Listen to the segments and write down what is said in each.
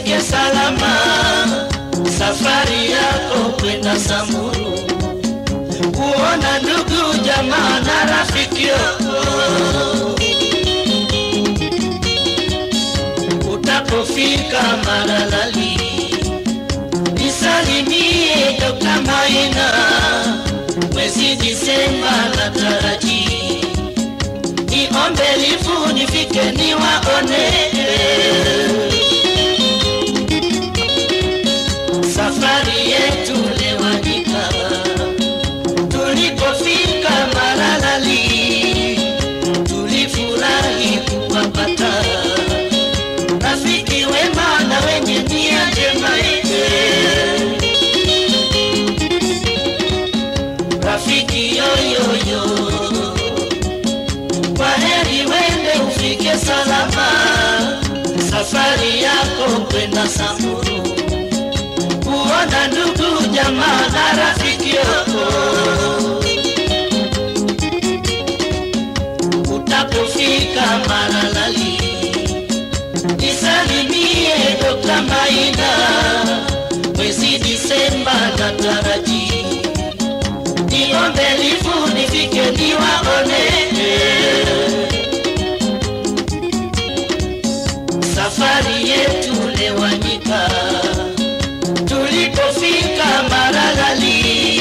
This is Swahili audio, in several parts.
ufike salama safari yako kwenda Samburu, kuona ndugu jamaa na rafiki yako. Utapofika Maralali, nisalimie Dr. Maina, mwezi Disemba na taraji niombe lifu nifike niwaone safari yetu lewanyika tulipofika Maralali tulifurahi kuwapata rafiki wema na wenye nia njema rafiki yoyoyo kwa heri wende ufike salama safari yako kwenda Samburu kuona ndugu jamaa na rafiki yako. Utapofika Maralali, nisalimie Dr. Maina, mwezi Disemba na taraji niombe lifu nifike niwaone safari yetu lewanyika tulipofika Maralali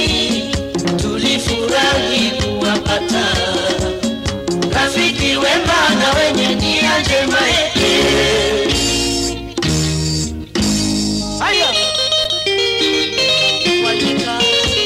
tulifurahi kuwapata rafiki wema na wenye nia njema. Haya, Wanyika.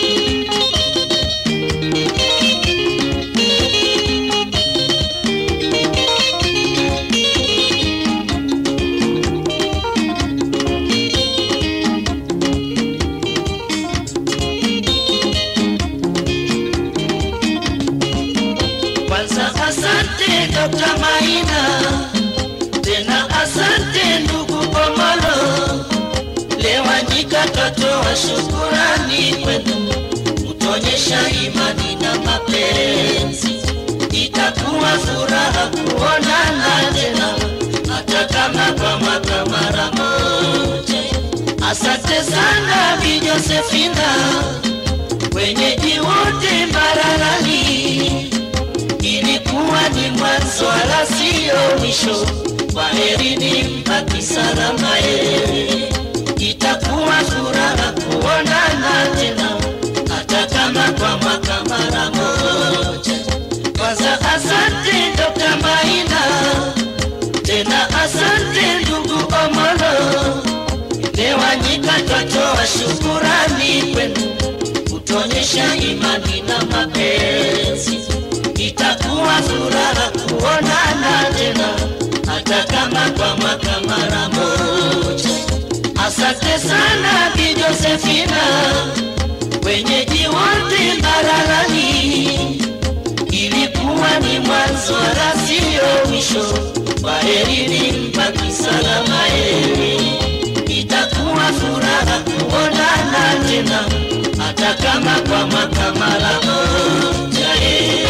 Kwanza asante Dr. Maina, tena asante ndugu Omolo. Lewanyika twatoa shukurani kwenu, kutonyesha imani na mapenzi. Itakuwa furaha kuonana tena, hata kama kwa mwaka mara moja. Asante sana Bi Josefina, wenyeji wote Mbaralani ilikuwa ni mwanzo wala sio mwisho. Kwaherini mpaki salama yeye, itakuwa furaha kuonana tena, hata kama kwa mwaka mara moja. Kwanza asante Dr. Maina, tena asante ndugu Omolo. Lewanyika twatoa shukurani kwenu, kutonyesha imani na mapenzi itakuwa furaha kuonana tena, hata kama kwa mwaka mara moja. Asante sana Bi Josefina, wenyeji wote Mbaralani, ilikuwa ni mwanzo wala sio mwisho. Kwaherini mpaki salama yeye, itakuwa furaha kuonana tena, hata kama kwa mwaka mara moja. yeye.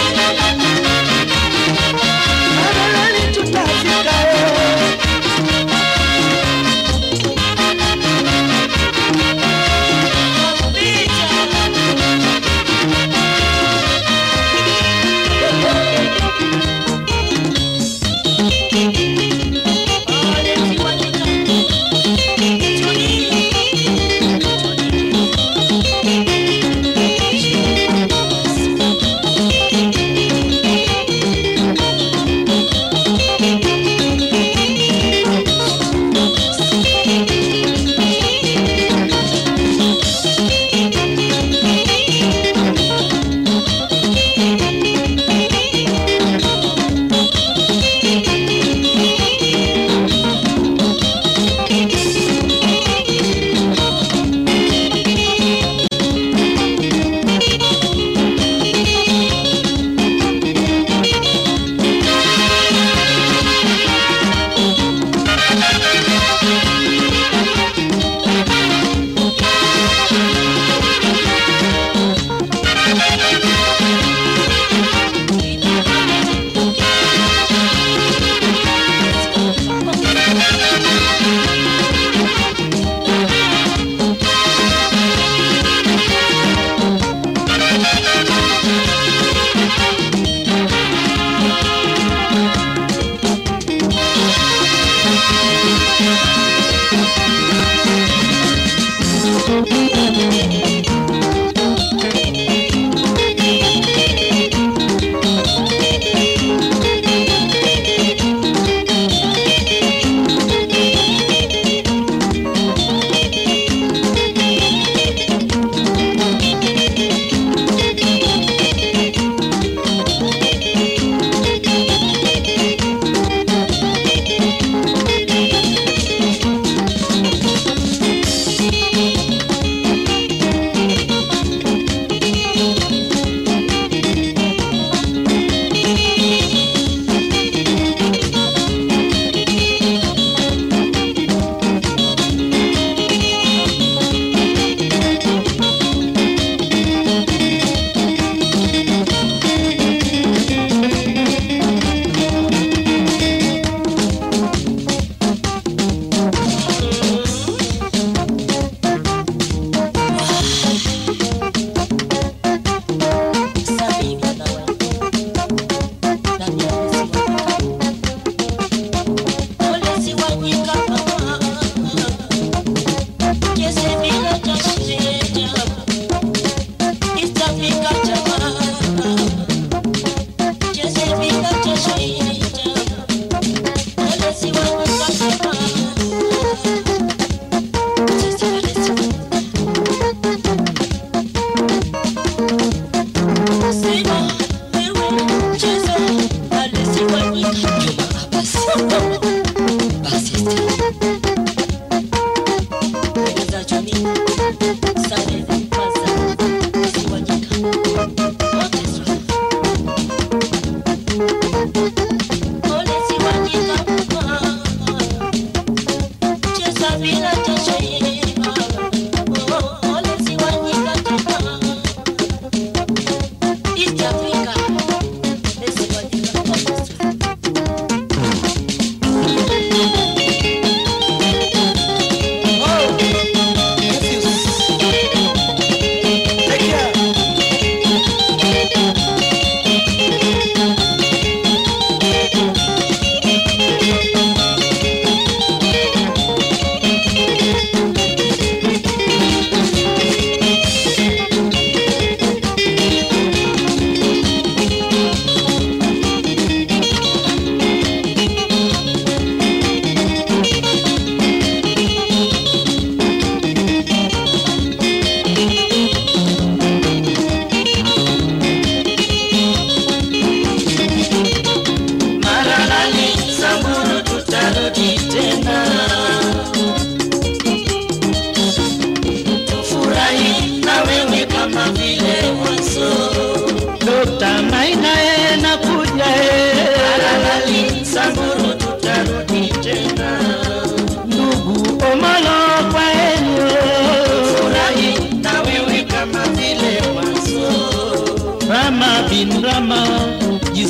Maralani tutafika eh.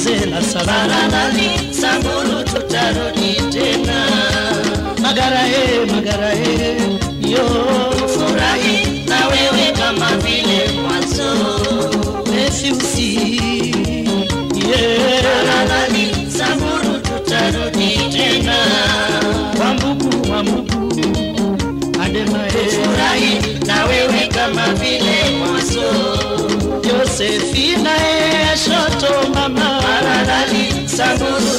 Gisela salama Saradali Samburu tutarudi tena magara e magara e yo furahi na wewe kama vile mwanzo Mefiusi yeah Saradali Samburu tutarudi tena Wambugu wambugu Adema e furahi na wewe kama vile mwanzo Josefina e shoto mama Saradali Samburu